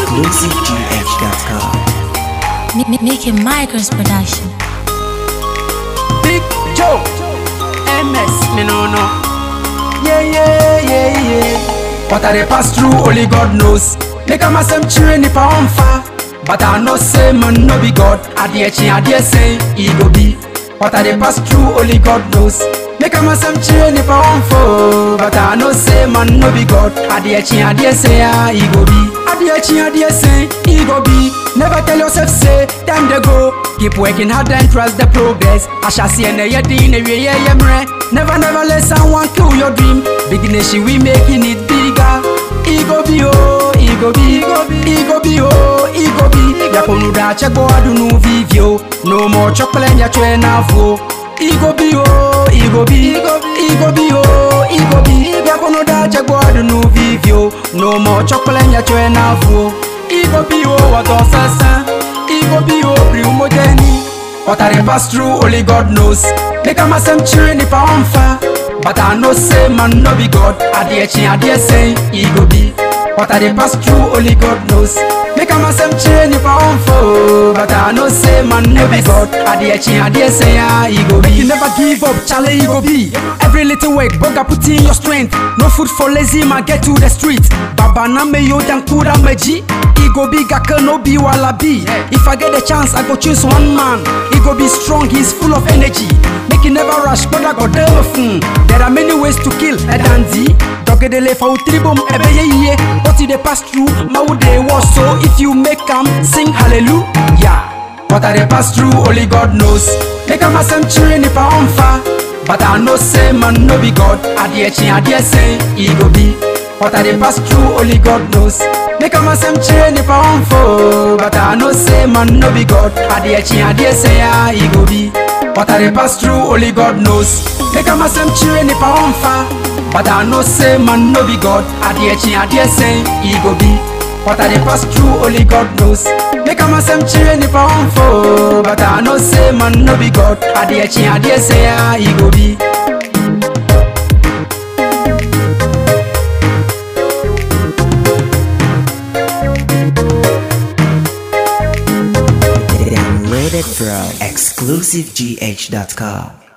ExclusiveGH.com. M- M- Making Migrants Production. Big Joe, MS, me no no. Yeah, yeah, yeah, yeah. What I dey pass through, only God knows. Make a massive train if I on fire. But I know say man no be God. I dare chin, I dare say he go be. What I dey pass through, only God knows. Make a massive train if I on fire. But I know say man no be God. I dare chin, I dare say ah, he go be. I dare chin, I dare say he go be. Never tell yourself say time they go. Keep working hard and trust the progress. I shall see and yet in a way Never, never let someone kill your dream. Big nation, we making it bigger. Ego be oh, ego be, ego be oh, ego be. Yakonu da chegbo adunu vivio. No more chocolate ya chwe na vo. Ego be oh, ego be, ego be oh, ego be. Yakonu da chegbo adunu vivio. No more chocolate ya chwe na vo. Ego be oh, what sasa. Ego be oh, bri umojeni. What I dey pass through, only God knows. Make a massive train if I on fire. But I know say man no be God. I dare chin, I dare say he go be. What I dey pass through, only God knows. Make a massive train if I on fire. But I know say man no be God. I dare chin, I dare say ah he go be. You never give up, Charlie he go be. Every little work, boga put in your strength. No food for lazy man, get to the street. Baba na me yo dan kura meji. He go be gaka no be wallaby. If I get the chance, I go choose one man. He go be strong, he's full of energy. Make it never rush, but I got them fun. There are many ways to kill a dandy. Dogedele for tribum ebe ye ye. But they pass through, my they was so. If you make them sing hallelujah. What I they pass through, only God knows. Make a massive train if I on fire. But I know say man no be God. I dare chin, I dare say he go be. What I they pass through, only God knows. Make a massive chain if I on fire. But I know say man no be God. I dare chin, I dare say ah he go be. What I they pass through, only God knows. Make a massive chain if I on fire. But I know say man no be God. I dare chin, I dare say he go be. What I they pass through, only God knows. Make a massive chain if I on fire. But I know say man no be God. I dare chin, I dare say ah he go be. Downloaded from ExclusiveGH.com.